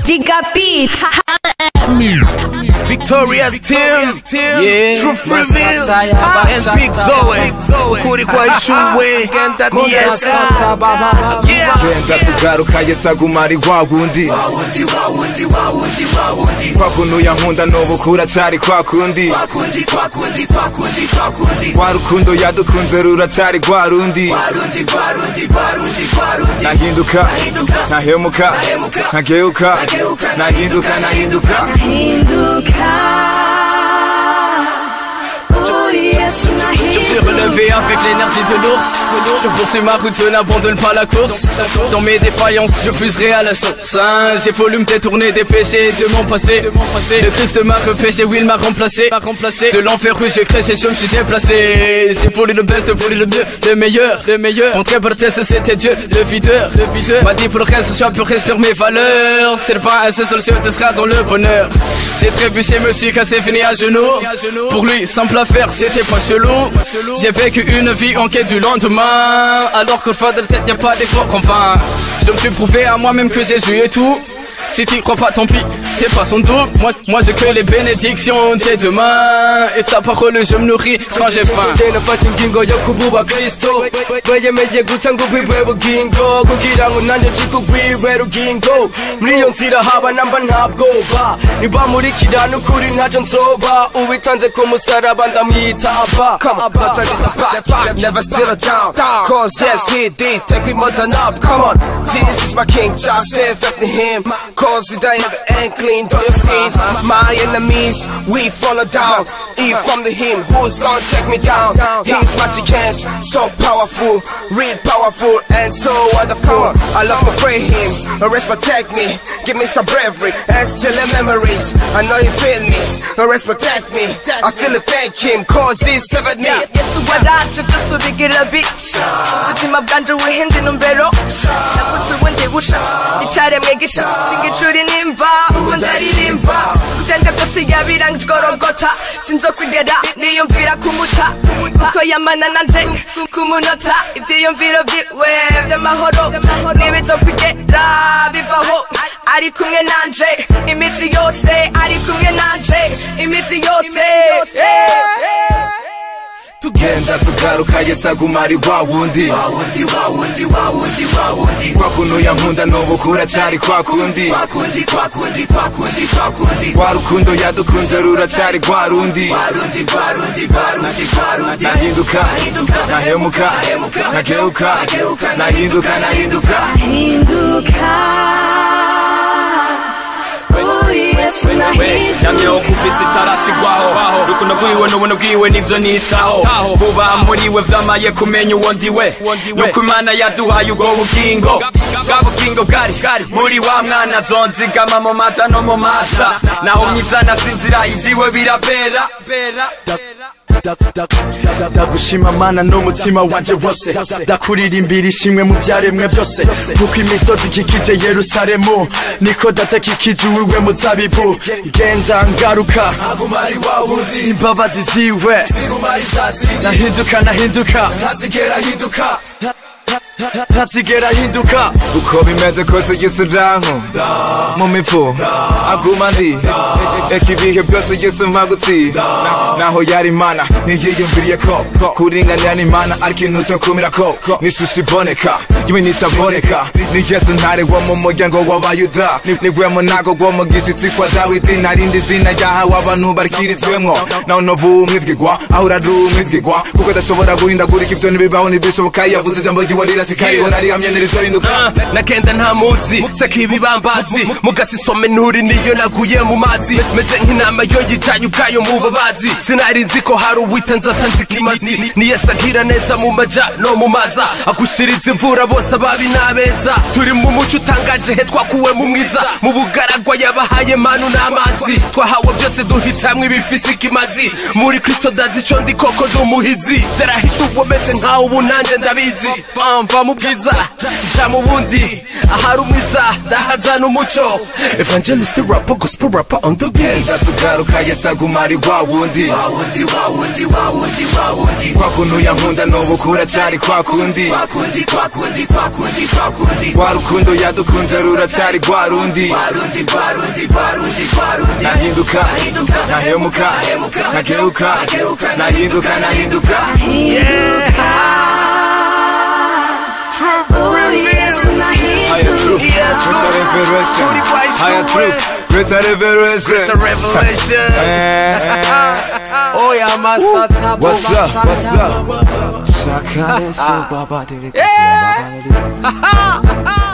Giga Beats. Victoria's team, yeah. Truth reveal, and Big Zoe, kuri kwa ishuwe, DSI, yeah. genda tugaruka yesaguma ari wa wundi kwa kuntu yankunda n'ubu kuracari kwa kundi rwa rukundo yadukunze ruracari rwa rundi nahinduka ntahemuka ntageuka nahinduka nahinduka Hinduka. Oh yes, Je me suis relevé avec l'énergie de l'ours Je poursuis ma route, je n'abandonne pas la course Dans mes défaillances, je puiserai à la source hein. J'ai voulu me détourner des péchés de mon passé Le Christ m'a repêché, oui il m'a remplacé De l'enfer où j'ai créé, je me suis déplacé J'ai voulu le best, voulu le mieux, le meilleur, le meilleur Mon très test c'était Dieu, le videur, le videur M'a dit pour le reste, je peux respire mes valeurs C'est le pain, c'est le ciel, tu seras dans le bonheur J'ai trébuché, me suis cassé, fini à genoux Pour lui, simple affaire, c'était pas chelou J'ai vécu une vie en quête du lendemain Alors qu'au fond de la tête y'a pas d'effort en vain Je me suis prouvé à moi-même que Jésus est tout si tu crois pas, tant pis, c'est pas son double. Moi, moi j'ai que les bénédictions des demain. Et de sa parole, je me nourris quand j'ai faim. nafashe ingingo yo kububa kristo weyemeye guca ngo ugwibwe bugingo kugira ngo nanjye ncike ugwibwe rugingo muri iyo nzira haba namba nta bwoba nibamurikira n'ukuri ntacyo nsoba uwitanze ku musaraba ndamwita aba Come on, not turning the back, back, never still down. Cause yes, he did take me more than up. Come on, Jesus is my king, just say after him. Cause he died and cleaned all your sins. My enemies, we follow down. If from the him, who's gonna take me down? His magic hands, so powerful, real powerful, and so wonderful. I love to pray him, rest protect me, give me some bravery, and still the memories. I know he's with me, rest protect me. I still thank him, cause he severed me. yesu waraje byose ubigira bica ubuzima bwanje wihinde intumbero navutse ubundi busha icaremwe gisha singicuri nimba ubu ndaririmba byanje byose yabirangijgorogota sinzokwigera niyumvira kumuta kuko yamana nanje ku munota ibyiyumviro byiwe by'amahoro ntibizokwigera bivaho ari kumwe nanje iminsi yose ari kumwe nanje iminsi yose tugenda tugaruka yesaguma ari wa wundi kwa kuntu yankunda n'ubu kuracari kwa kundi rwa rukundo yadukunze ruracari rwa rundi nahinduka ntahemuka ntageuka nahinduka nahinduka Hinduka. Oh yes, yamyeho kuvisa itarashigwaho rukundo rwiwe n'ubuntu bwiwe nivyo nitaho kuba muriwe vyamaye kumenya uwo ndiwe nuko imana yaduhaye ubwo bugingo bwa bugingo bwari muri wa mwana zonzigama mu maja no mu maza naho myiza nasinzira ivyiwe birabera ndagushima mana n'umutima wanje wose ndakuririmbira ishimwe mu byaremwe byose kuko imisozi ikikije yerusalemu niko data kikije uwiwe muzabibu ngenda ngaruka imbabazi ziwe nahinduka nahinduka ntazigera ahinduka uko bimeze kose yesu ranko mu mivu aguma ndi eka ibihe byose yesu mpagutsinda naho yari imana ntiyiyumviriye ko kuringanira n'imana ari ikintu cyo kumira ko n'ishusho iboneka yewe nitaboneka ni yesu ntare wo mu muryango w'abayuda niwe munago wo mu gishitsi kwa dawidi narindi zina ryahawe abantu barikirizwemwo naho nobu umwizigirwa aho urari umwizigirwa kuko adashobora guhindagurika ivyo ntibibaho ntibishoboka yavuze ijambo ryiwe rirashikariho rihamye ntirizohinduka nakenda nta muzi seka ibibambazi mugasisome nturi niyo naguye mu mazi meze nk'inama yo yicaye ubwayo mu babazi sinari nzi ko hari uwita nzata nzikimazi ni yesu agira neza mu maja no mu maza agushiriza imvura bose ababi n'abeza turi mu muco utangaje he twakuwe mu mwiza mu bugaragwa yabahaye manu n'amazi twahawe byose duhitamwo ibifise ikimazi muri kristo ndazi ico ndi koko ndi umuhizi vyarahishe ubwo meze nkaho ubu nanje ndabizi Bam, bam. va mu bwiza ja mu bundi ahari umwiza ndahazana umuco evangelist rapper gospel rapper on the beat ndatugaruka yesaguma ari wa wundi kwa kuntu yankunda n'ubu kuracyari kwa kundi rwa rukundo yadukunze ruracyari rwa rundi nahinduka nahemuka nageuka nahinduka nahinduka haya truth Greater revelation haya truth Greater revelation revelation Oya masata What's up? What's up? Shaka ese baba dele